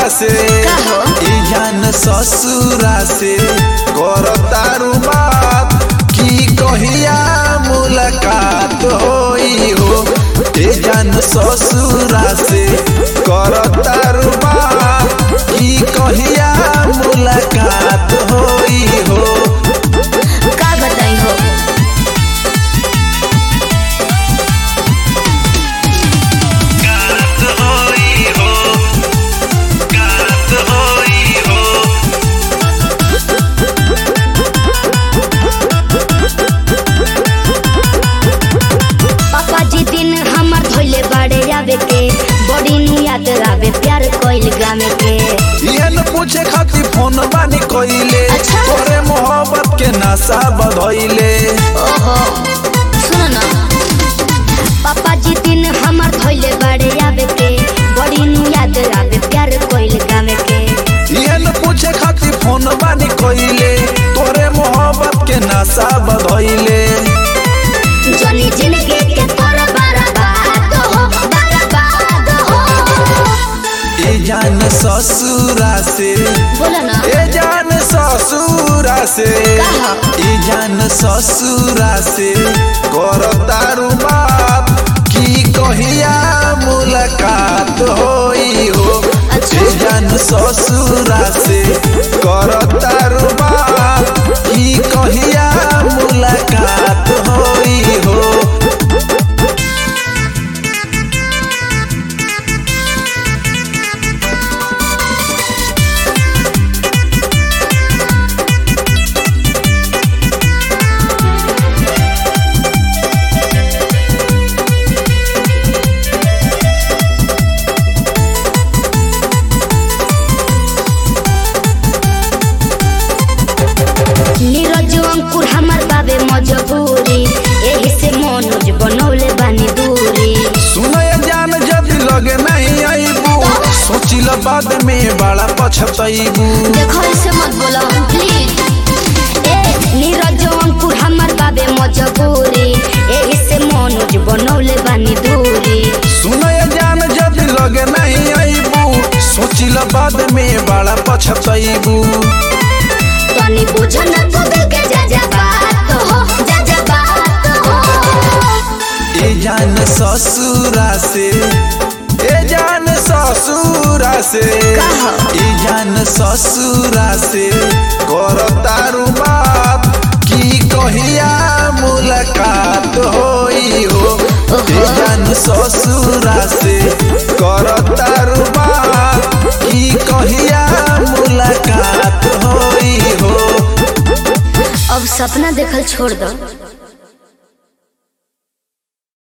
से का हो? ई जान ससुरा से कर तारू बात की कहिया मुलाकात होई हो ए जान ससुरा से कर तारू बात की कहिया मुलाकात होई हो का बताई हो कात होई हो कात होई हो पापा जी दिन हमर धोइले बाड़े आवे के बड़ी नु याद आवे प्यार कोइल गामे के ये न पूछे खातिर फोन बानी कइले अच्छा। तोरे मोहब्बत के नशा बधइले ओहो सुनो ना पापा जी दिन हमर धोइले बाड़े आवे के बड़ी नु याद आवे प्यार कोइल गामे के ये न पूछे खातिर फोन बानी कइले तोरे मोहब्बत के नशा बधइले जनी जिंदगी के तोर बर्बाद हो बर्बाद हो ए जान ससुरा से बोलो ना ए जान ससुरा से कहा? ए जान ससुरा से कर तारू बात की कहिया मुलाकात होई हो अच्छा। ए जान ससुरा से कर तारू बात की कहिया मुलाकात होई हो नीरज अंकुर हमर बाबे मजबूरी एही से मनोज बनौले बानी दूरी सुनय जान जदि लगे नहीं आईबू सोचिल बाद में बड़ा पछतईबू देखो ऐसे मत बोलो प्लीज ए नीरज अंकुर हमर बाबे मजबूरी एही से मनोज बनौले बानी दूरी सुनय जान जदि लगे नहीं आईबू सोचिल बाद में बड़ा पछतईबू तनी बुझ न तू दिल के जा जा बात हो जा जा बात हो ए जान ससुरा से ए जान ससुरा से कहा? ए जान ससुरा से कर तारू बात की कहिया मुलाकात होई हो ए जान ससुरा से कर तारू बात की कहिया मुलाकात होई हो अब सपना देखल छोड़ दो